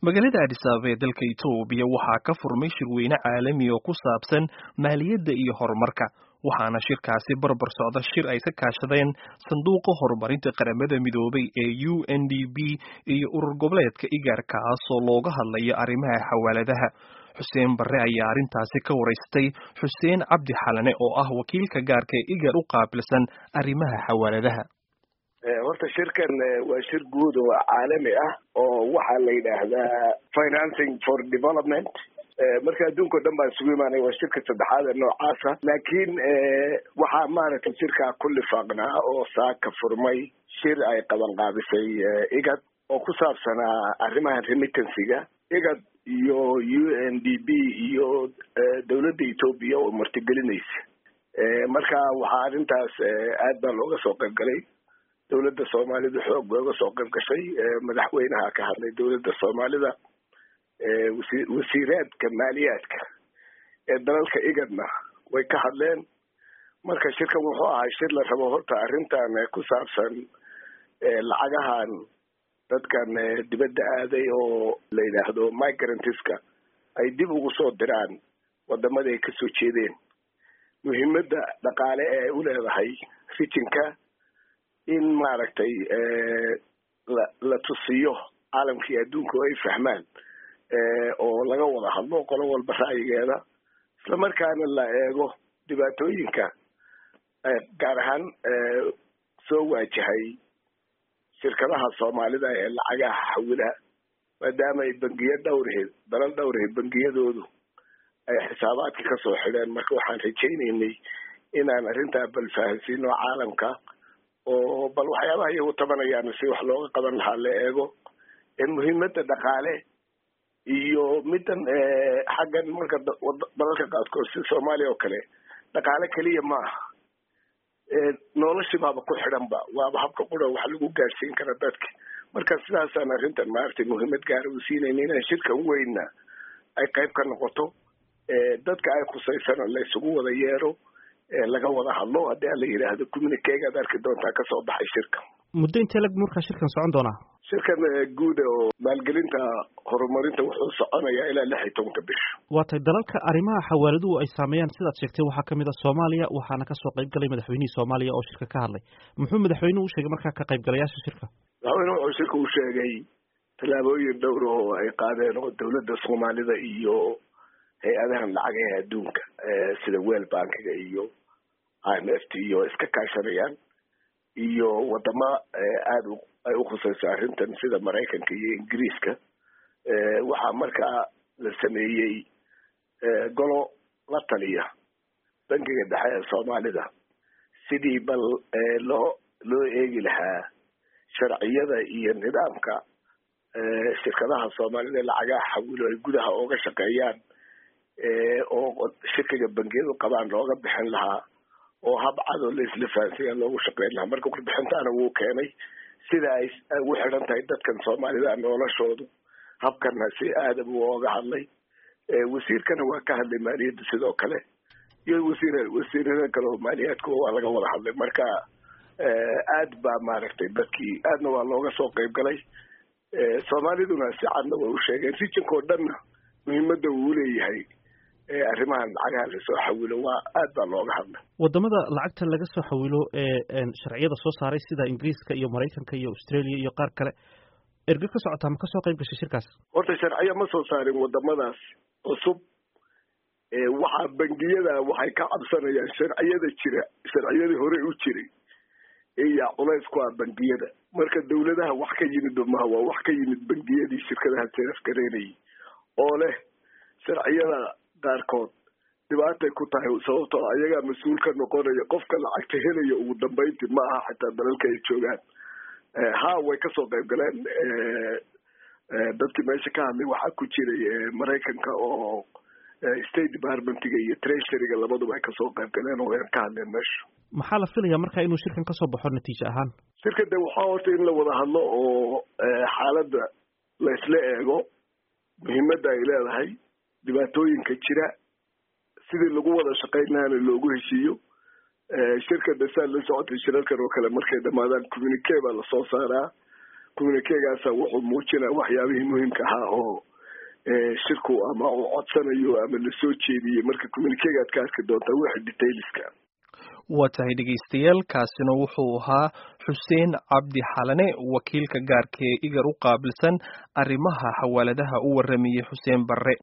magaalada adis ababa ee dalka etoobiya waxaa ka furmay shirweyne caalami oo ku saabsan maaliyadda iyo horumarka waxaana shirkaasi barbar socda shir ay ka kaashadeen sanduuqa horumarinta qaramada midoobay ee u n d b iyo urur goboleedka igaar kaasoo looga hadlayo arrimaha xawaaladaha xuseen barre ayaa arrintaasi ka waraystay xuseen cabdi xalane oo ah wakiilka gaarka ee igaar u qaabilsan arrimaha xawaaladaha horta shirkan waa shir guud oo caalami ah oo waxaa la yidhaahdaa financing for development marka adduunka o dhan baan isugu imaanay waa shirka saddexaad ee noocaasa laakiin waxaa maaragtay shirkaa ku lifaaqnaa oo saaka furmay shir ay qaban qaabisay igad oo ku saabsanaa arrimaha remittancyga igad iyo u n d b iyo dowladda etoobiya oo martigelinaysa marka waxaa arrintaas aad baa looga soo qayb galay dowladda soomaalida xoog bay uga soo qayb gashay madaxweynaha ka hadlay dowladda soomaalida wasi wasiiraadka maaliyaadka ee dalalka igadna way ka hadleen marka shirkan wuxuu ahay shir la rabo horta arrintan ku saabsan lacagahan dadkan dibadda aaday oo la yidhaahdo migrantiska ay dib ugu soo diraan wadamada ay kasoo jeedeen muhiimadda dhaqaale ee u leedahay rijinka in maaragtay la la tusiyo caalamkii adduunka ay fahmaan oo laga wada hadlo qolo walba ra'yigeeda isla markaana la eego dhibaatooyinka gaar ahaan soo waajahay shirkadaha soomaalida ee lacagaha xawila maadaama ay bangiyo dhowraheed dalal dhowraheed bangiyadoodu ay xisaabaadka kasoo xidheen marka waxaan rajaynaynay inaan arrintaa bal fahansiino caalamka oo bal waxyaabaha iyagu tabanayaan si wax looga qaban lahaa la eego muhiimadda dhaqaale iyo middan xaggan marka dalalka qaadkood sida soomaaliya oo kale dhaqaale keliya ma aha noloshii baaba ku xidhanba waaba habka qura wax lagu gaadhsiin kara dadka marka sidaasaan arrintan maaragtay muhiimad gaara u siinayna inaan shirkan weynna ay qayb ka noqoto dadka ay khusaysana la isugu wada yeero laga wada hadlo haddii aan la yidhaahdo communiquegaad arki doontaa kasoo baxay shirka muddo intee lag markaa shirkan socon doonaa shirkan guud oo maalgelinta horumarinta wuxuu soconayaa ilaa lix iyo tobanka bisha waa tay dalalka arrimaha xawaaladuhu ay saameeyaan sidaad sheegtay waxaa kamid a soomaaliya waxaana kasoo qayb galay madaxweynihii soomaaliya oo shirka ka hadlay muxuu madaxweynuhu u sheegay markaa ka qaybgalayaasha shirka madaxweyne wuxuu shirka u sheegay tallaabooyin dhowr oo ay qaadeen oo dowladda soomaalida iyo hay-adahan lacagaha adduunka sida wel bankiga iyo i m f t iyo iska kaashanayaan iyo wadamo aada ay ukhusayso arrintan sida maraykanka iyo ingiriiska waxaa markaa la sameeyey golo la taliya bankiga dhexe ee soomaalida sidii bal loo loo eegi lahaa sharciyada iyo nidaamka shirkadaha soomaalida lacagaha xawilo ay gudaha ooga shaqeeyaan oo shirkiga bangiyadu qabaan looga bixin lahaa oo hab cadoo la isla fahansanya loogu shaqeyn lahaa marka warbixintaana wuu keenay sida ay ugu xidhan tahay dadkan soomaalida noloshoodu habkana si aada buu ooga hadlay wasiirkana waa ka hadlay maaliyadda sidoo kale iyo wasiir wasiirada kale oo maaliyaadka waa laga wada hadlay marka aad baa maaragtay dadkii aadna waa looga soo qayb galay soomaaliduna si cadna way u sheegeen rijinka oo dhanna muhiimadda uu leeyahay arrimahan lacagaha lasoo xawilo waa aad baa looga hadlay wadamada lacagta laga soo xawilo ee sharciyada soo saaray sida ingiriiska iyo maraykanka iyo australia iyo qaar kale erge ka socotaa ma kasoo qayb gashay shirkaas horta sharciyo ma soo saarin wadamadaas cusub waxaa bangiyada waxay ka cabsanayaan sharciyada jira sharciyadii hore u jiray iya culays ku ah bangiyada marka dawladaha wax ka yimid maha waa wax ka yimid bangiyadii shirkadaha seefgareynayay oo leh sharciyada qaarkood dhibaatay ku tahay sababtoo ayagaa mas-uul ka noqonaya qofka lacagta helaya ugu dambeyntii ma aha xitaa dalalka ay joogaan ha way kasoo qayb galeen dadkii meesha ka hadlay waxaa ku jiray maraykanka oo state departmentiga iyo treasuryga labaduba ay kasoo qayb galeen oo ka hadleen meesha maxaa la filayaa marka inuu shirkan kasoo baxo natiijo ahaan shirka de waxaa horta in la wada hadlo oo xaaladda la isla eego muhiimadda ay leedahay dhibaatooyinka jira sidii lagu wada shaqayn lahaana loogu heshiiyo shirka dasaa la socotay shirarkan oo kale markay dhamaadaan communique baa lasoo saaraa communikegaasa wuxuu muujinaya waxyaabihii muhiimka ahaa oo shirku ama uu codsanayo ama lasoo jeediyey marka communikegaad ka arki doontaa wixii detailska waa tahay dhegaystayaal kaasina wuxuu ahaa xuseen cabdi xalane wakiilka gaarka ee igar u qaabilsan arrimaha xawaaladaha u waramayey xuseen barre